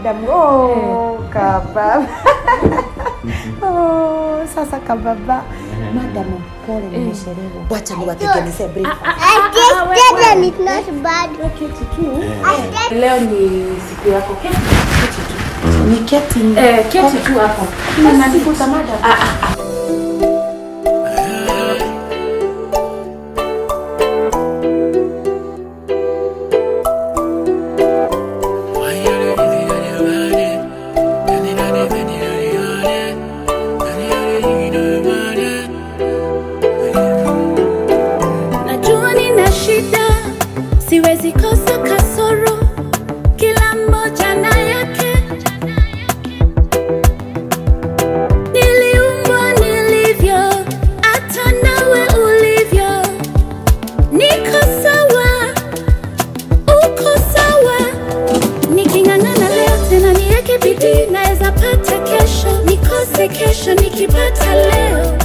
madam. Oh, kababa. oh, sasa kababa. Madam, pole nimechelewa. Wacha niwatengenezee breakfast. Then it's not bad. Keti tu. Leo ni siku yako. Keti, keti tu. Ni keti. Eh, keti tu hapo. Nimesifuta madam. Ah, ah, ah. Najua nina shida, siwezi kosa kasoro, kila mmoja na yake. Niliumbwa nilivyo, hata nawe ulivyo. Niko sawa, uko sawa. Niking'ang'ana leo tena niweke bidii, naweza pata kesho, nikose kesho nikipata leo.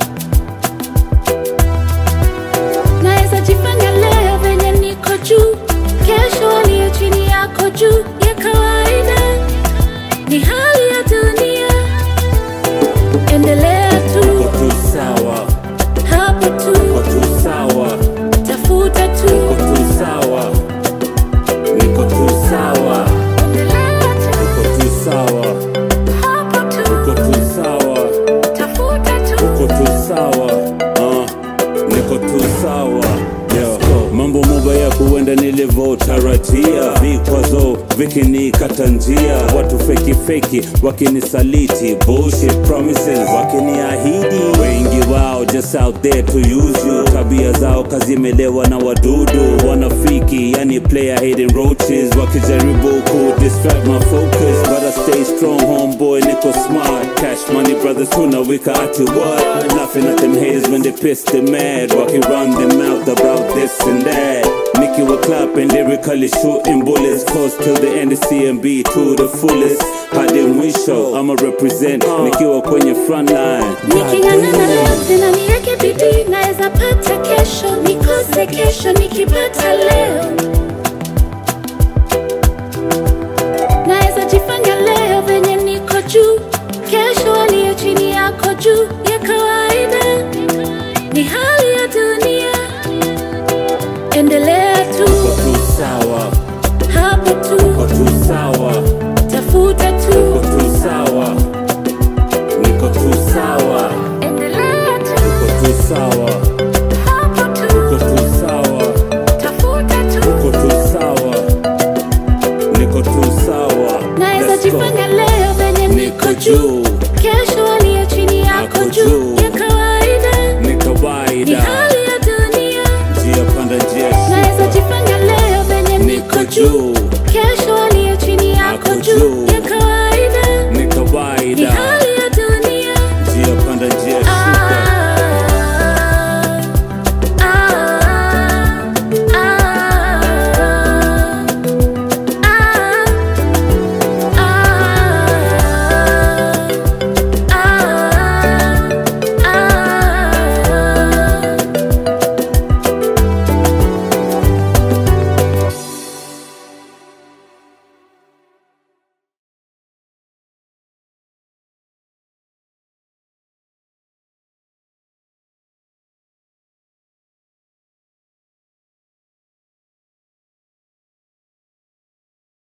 naweza jifanya leo venye niko juu kesho aliye chini yako juu ya kawaida ni hali ya dunia endelea tu tu sawa, hapo tu uko tu sawa, tafuta tu uko tu sawa, niko tu sawa, endelea tu uko tu sawa, hapo tu uko tu sawa, tafuta tu uko tu sawa, uh, niko tu sawa. Yo, mambo mabaya kuenda nilivyotarajia, vikwazo vikinikata njia, watu feki feki wakinisaliti, bullshit promises wakiniahidi, wengi wao just out there to use you, tabia zao kazimelewa na wadudu wanafiki, yani player hidden roaches, wakijaribu ku distract my focus, but I stay strong homeboy, niko smart, cash money brothers tunawika ati what, laughing at them haters when they pissed they mad, walking run their mouth about this and that. Nicky will clap and lyrically shooting bullets Close till the end of CMB to the fullest hadi mwisho I'ma represent nikiwa kwenye front line niking'ang'ana leo tena niweke bidii naweza pata kesho nikose kesho nikipata leo